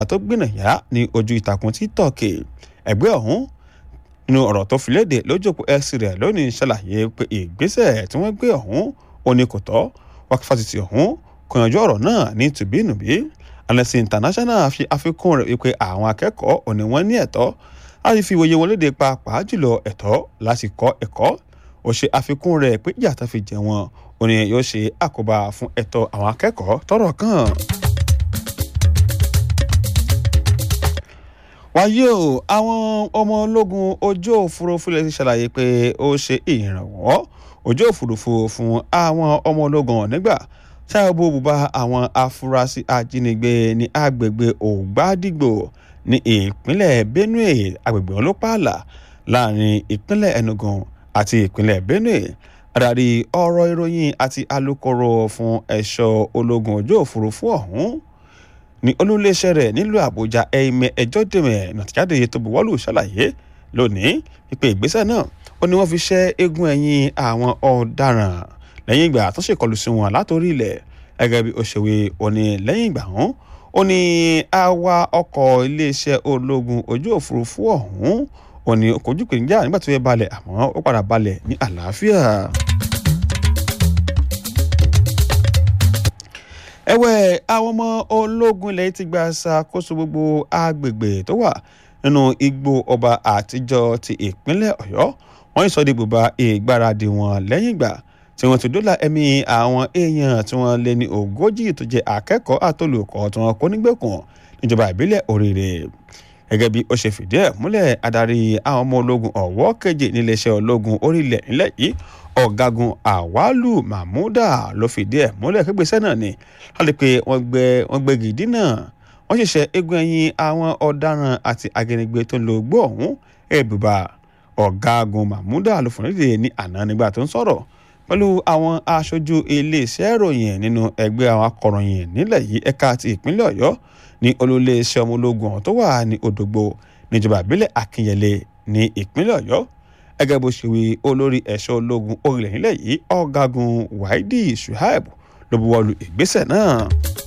tó gbìnàyà ní ojú ìtàkùn tiktok ẹgbẹ́ ọ̀hún nínú ọ̀rọ̀ tó fi léde lójókòó x rẹ̀ lónìí ṣàlàyé pé ìgbésẹ̀ tí wọ́n gbé ọ̀hún ò ní kò tọ́ wákì fásitì ọ̀hún kò yanjú ọ̀rọ̀ náà ní tùbínùbí Amnesty International fi àfikún rẹ̀ wípé àwọn akẹ́kọ̀ọ́ ò ní wọ́n ní ẹ̀tọ́ láti fi ìwòye wọn léde pàápàá jùlọ ẹ̀tọ́ láti kọ́ ẹ̀kọ́ ó ṣe àfikún rẹ̀ pé ìyà tó fi jẹ wọn ò ní yóò ṣe àkóbá fún ẹ̀tọ́ àwọn akẹ́kọ̀ọ́ tọ́rọ̀ kàn. wáyé o àwọn ọmọ ológun ojú òfurufú lè ti ṣàlàyé pé ó ṣe ìrànwọ́ ojú òfurufú fún àwọn ọmọ ológun nígbà ṣáàbù bùbá àwọn afurasí ajínigbé ní agbègbè ògbádìgbò ní ìpínlẹ̀ benue agbègbè ọlọ́pàá láàrin ìpínlẹ̀ enugu àti ìpínlẹ̀ benue adarí ọ̀rọ̀ ìròyìn àti alukoro fún ẹ̀ṣọ́ ológun ojú òfurufú ọ̀hún ní olúléeṣẹ́ rẹ̀ nílùú àbújá ẹ̀ẹ́mẹ ẹjọ́ dèmẹ̀ nàtìjáde tó buwọ́lù ṣàlàyé lónìí wípé ìgbésẹ̀ náà ó ní wọ́n fi ṣẹ́ eégún ẹ̀yìn àwọn ọ̀daràn lẹ́yìn ìgbà tó ṣèkọlù sí wọn látòrí ilẹ̀ gẹ́gẹ́ bí ó ṣe wí ó ní lẹ́yìn ìgbà hàn ó ní àwa ọkọ̀ iléeṣẹ́ ológun ojú òfurufú ọ̀hún ó ní kojú ìpèníjà nígbà tó yẹ balẹ̀ àmọ́ ó padà balẹ̀ ní àlàáfíà. ẹ̀wẹ̀ àwọn ọmọ ológun ilẹ̀ ti gba ṣàkóso gbogbo agbègbè tó wà nínú igbó ọba àtijọ́ ti ìpínlẹ̀ ọ̀yọ́ wọ́n sọ di bùbá ìgbáradì wọn lẹ́yìn ìgbà tí wọ́n ti dóòlà ẹ̀mí àwọn èèyàn tí wọ́n lé ní ogójì tó jẹ́ akẹ́kọ̀ọ́ àtolùkọ́ tí wọ́n kó nígbèkùn níjọba ìbílẹ̀ òrèrè gẹ́gẹ́ bí ó ṣe fìdí ẹ̀ múlẹ̀ adarí àwọn ọmọ ológun ọ̀wọ́ keje níléeṣẹ́ ológun orílẹ̀ nílẹ̀ yìí ọ̀gágun àwálù mahmuda ló fìdí ẹ̀ múlẹ̀ kégbèsẹ́ náà ni láti pé wọ́n gbé wọ́n gbé gidi náà wọ́n ṣẹ̀ṣẹ̀ eégún ẹ̀yìn àwọn ọ̀daràn àti agbẹnigbé tó ń lo ogbó ọ̀hún ẹ̀bùbà ọ̀gágun mahmuda ló fún nídìí ní àná nígbà tó ń sọ̀rọ̀ pẹ̀lú àwọn aṣojú iléeṣẹ́ ìròyìn nínú ẹgbẹ́ àwọn akọ̀ròyìn nílẹ̀ yìí ẹ̀ka ti ìpínlẹ̀ ọ̀yọ́ ní olóléeṣẹ́ ọmọ ológun ọ̀hún tó wà ní òdògbò níjọba ìbílẹ̀ akínyẹlé ní ìpínlẹ̀ ọ̀yọ́ gẹ́gẹ́ bó ṣe wí olórí ẹ̀ṣọ́ ológun orílẹ̀ nílẹ̀ yìí ọ̀gágun wáídì suhaib ló buwọ́lu ìgbésẹ̀ náà.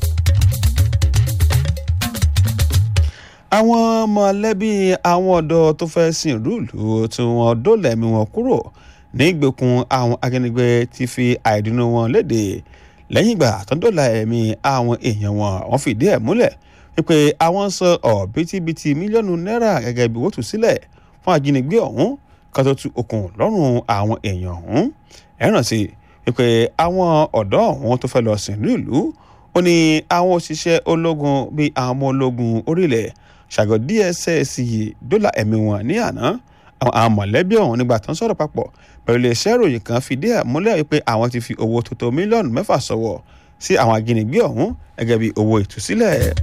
àwọn mọ̀lẹ́bí àwọn ọ̀dọ́ tó fẹ́ sìn rúùlù tí wọ́n dóòlà ẹ̀mí wọn kúrò ní ìgbèkùn àwọn ajínigbé ti fi àìdùnnú wọn léde lẹ́yìn ìgbà tó ń dóòlà ẹ̀mí àwọn èèyàn wọn wọ́n fìdí ẹ̀ múlẹ̀ wípé àwọn san ọ̀bítíbitì mílíọ̀nù náírà gẹ́gẹ́ bí wọ́n tú sílẹ̀ fún ajínigbé ọ̀hún kan tó tú okùn lọ́rùn àwọn èèyàn ọ̀hún ẹ rántí wípé àwọn ọ̀dọ́ ọ̀hún tó fẹ́ lọ sìn ní ìlú ó ní àwọn òṣìṣẹ́ ológun bíi àwọn ọmọ ológun orílẹ̀ ṣàgọ́ dss dọ́là ẹ̀mí wọn ní àná àwọn mọ̀lẹ́bí ọ̀hún nígbà tó ń sọ̀rọ̀ papọ̀ pẹ̀lú iléeṣẹ́ ìròyìn kan fìdí ẹ̀ múlẹ̀ wípé àwọn ti fi owó tó tó mílíọ̀nù mẹ́fà sọ̀wọ́ sí àwọn ajínigbé ọ̀hún gẹ́gẹ́ bí owó ìtúsílẹ̀.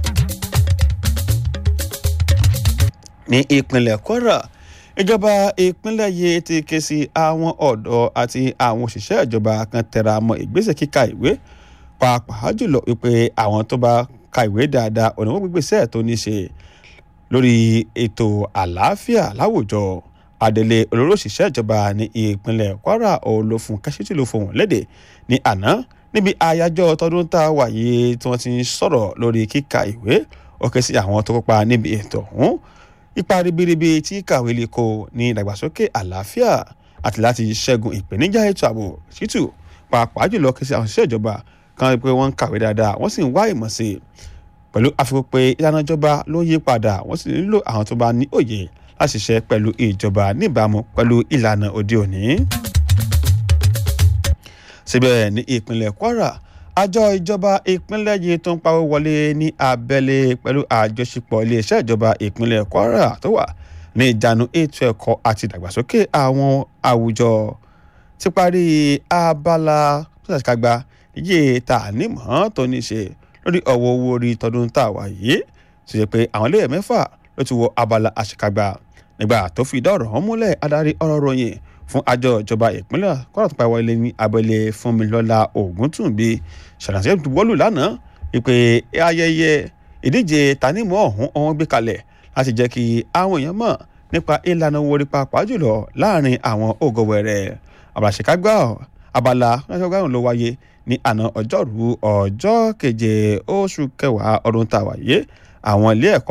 ní ìpínlẹ̀ kwara ìjọba ìpínlẹ̀ yìí ti ké sí àwọn ọ̀dọ́ àti àwọn òṣìṣẹ́ ìjọba kan tẹra mọ́ ìgbésẹ̀ kíka ìwé pàápàá jùlọ wípé àwọn tó bá ka ìwé dáadáa ọ̀nà wọn gbégbèsẹ̀ tó ní ṣe lórí ètò àlàáfíà láwùjọ adelé olórí òṣìṣẹ́ ìjọba ní ìpínlẹ̀ kwara olófun kẹ́sìtì ló fohùn lédè ní àná níbi àyájọ́ tọdún tá a wà yìí tí wọ́n ti ń sọ̀rọ̀ lórí kíka ìwé ó ké sí àwọn tó kópa níbi ètò ọ̀hún ipa ribiribi tí kàwé lè kó ní ìdàgbàsókè àlàáfíà àti láti ṣẹ́gun ìpèníjà ètò ààbò ṣítù pàápàá jùlọ kí sí àwọn òṣìṣẹ́ ìjọba kan pé wọ́n ń kàwé dáadáa wọ́n sì ń wá ìmọ̀ sí i pẹ̀lú àfikún pé ìlànà ìjọba ló ń yí padà wọ́n sì nílò àwọn tó bá ní òye láti ṣiṣẹ́ pẹ̀lú ìjọba níbàámu pẹ̀lú ìlànà òde òní. síbẹ̀ ní ìpínlẹ̀ kwara àjọ ìjọba ìpínlẹ̀ yìí tó ń pawó wọlé ní abẹ́lé pẹ̀lú àjọṣepọ̀ iléeṣẹ́ ìjọba ìpínlẹ̀ kwara tó wà ní ìjánu ètò ẹ̀kọ́ àti ìdàgbàsókè àwọn àwùjọ ti parí abala tó ṣàṣìkàgbà iye tá a nímọ̀ tó ní ṣe lórí ọ̀wọ́ owó orí tọdún tá a wà yìí tó ṣe pé àwọn ilé mẹ́fà ló ti wọ abala àṣìkàgbà nígbà tó fi dá ọ̀rọ̀ wọn múlẹ̀ adarí ọ̀rọ̀ ròyìn fún àjọ ìjọba ìpínlẹ̀ kọ́ra tó pa wọlé ní abẹ́lé fúnmilọ́lá ògúntúnbí ṣàlàyé wọ́lù lánàá wípé ayẹyẹ ìdíje tanímọ̀ ọ̀hún ọ̀hún gbé kalẹ̀ láti jẹ́ kí àwọn èèyàn mọ̀ nípa ìlànà owó orí pàápàá jùlọ láàrin àwọn ògòwẹ̀rẹ̀ àbàṣekágbá abala ṣàṣàgbáhùn ló wáyé ní àná ọjọ́rú ọjọ́ keje oṣù kẹwàá ọdún tá a wáyé àwọn ilé ẹ̀kọ́